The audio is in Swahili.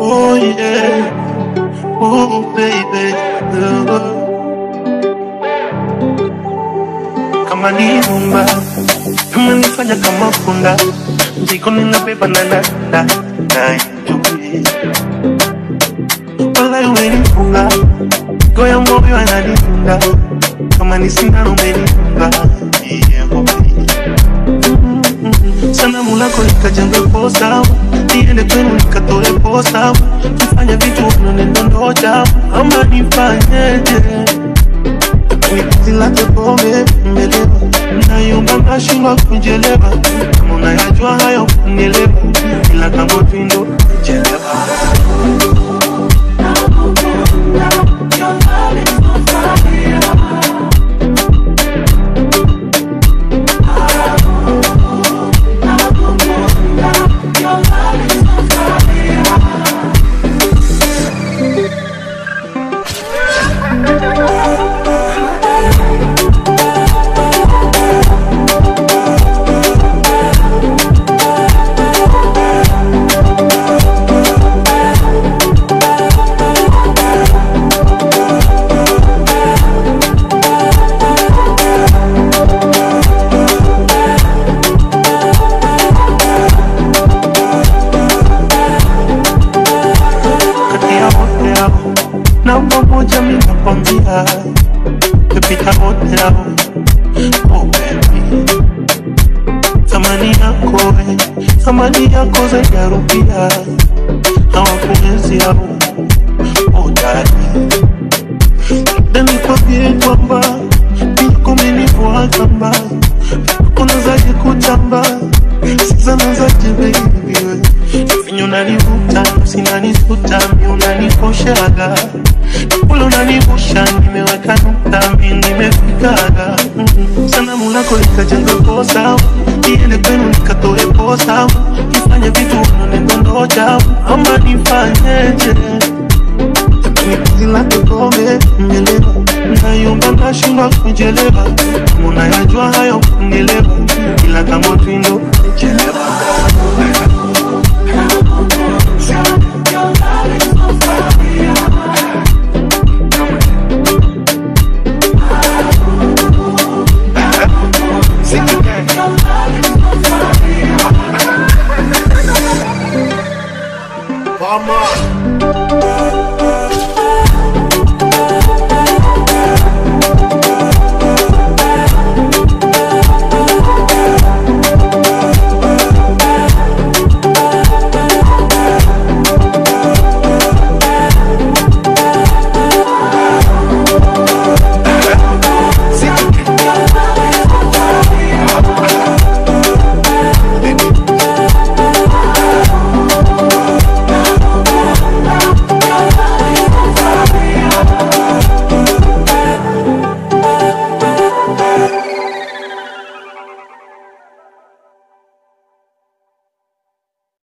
Oh yeah, oh baby, oh. Kama ni rumba, umenifanya kama punda, mzigo ninabeba na nanda, na enjoy. Wala umenifunga, goya moyo ananidunda, kama ni sindano umenifunga, yeah, boy. Sanamu lako likajenga posa, niende kwenu nikatoe posa, nifanye vitu unanidondosha, ama nifanyeje? Penzi lake pombe mmelewa, nayumba nashindwa kujelewa, kama unayajua hayo kunielewa, ila kama vindo chelewa. kati ya wote hao namba moja mi nakwambia pepita wote hao oh baby thamani yako we thamani yako zaidi ya rupia hawakuwezi hao oh dadi dani kwambie kwamba pia kumenifuatamba unazaje kutamba sizanazaje baby we venye unanivuta sinanisuta mi unanikoshaga ule unanivusha nimeweka nukta mi nimefikaga Mm. sanamu lako likajenga kosa niende kwenu nikatoe posa nifanye vitu unanidondosha ama nifanyeje ni penzi lake pombe mmelewa nayumba nashindwa kujelewa kama unayajua hayo kunielewa ila kama twindo chelewa Mama.